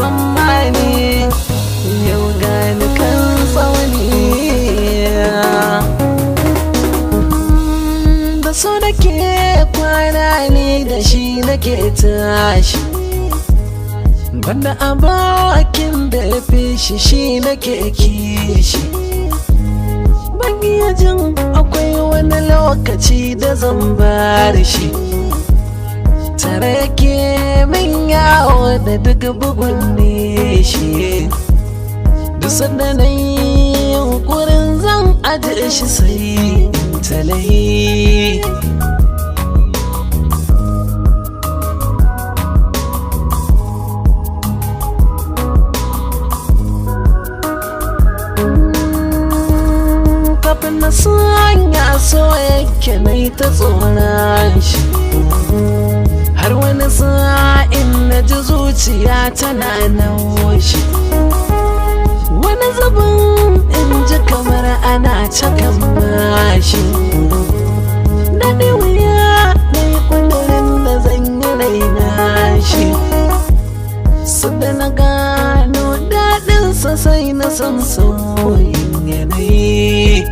tsammani yau gani kan tsauni da so nake kwana ne da shi nake tashi banda abokin da ya fi shi shi nake kishi ban iya jin akwai wani lokaci da zan bar shi tare yake min yawo da duk bugun ne shi duk sanda na yi yunkurin zan ajiye shi sai in talayi kafin na sanya so yake na yi ta tsoron shi har wani sa'in na ji zuciya tana naushi wani zubin in ji kamar ana cakan mashi daɗi wuya na yi ƙudurin da zan yi raina shi su da na gano daɗinsa sai na san sauyin yanayi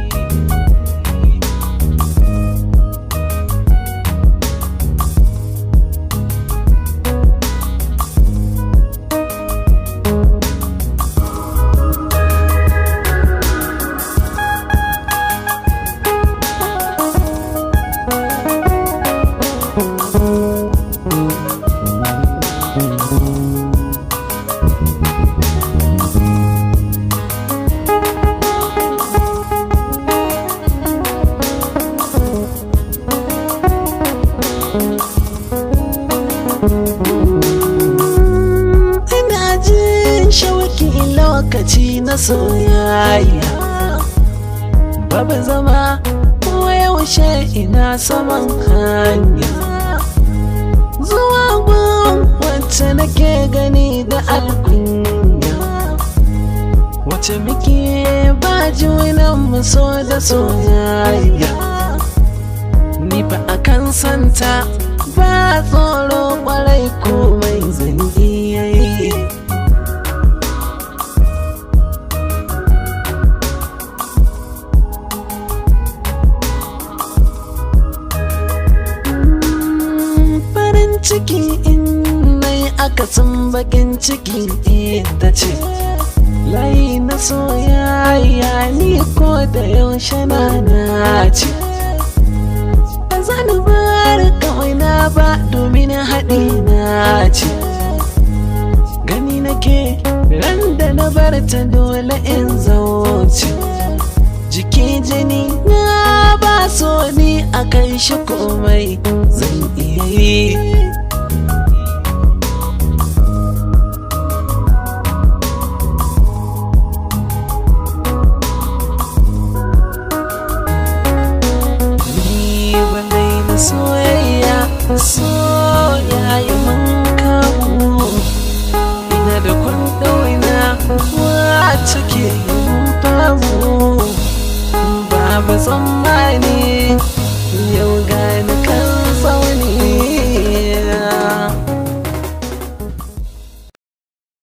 ina jin shauki lokaci na soyayya babu zama ko yaushe ina saman hanya zuwa gun wacce nake gani da alkunya wacce muke ba junan mu so da soyayya ni ba a kan santa ba tsoro kwarai komai zan iya yi farin ciki in nai akasin bakin ciki ita ce layi na soyayya ni ko da yaushe na nace ba zan bar kawai na ba domin haɗi na ce gani nake ran da na bar ta dole in zauce jiki jini na ba so ni a kan shi komai zan iya yi ni wadai na soyayya so yayi mun kamu ina da kwandauna wacce ke yin famu babu tsammani yau ga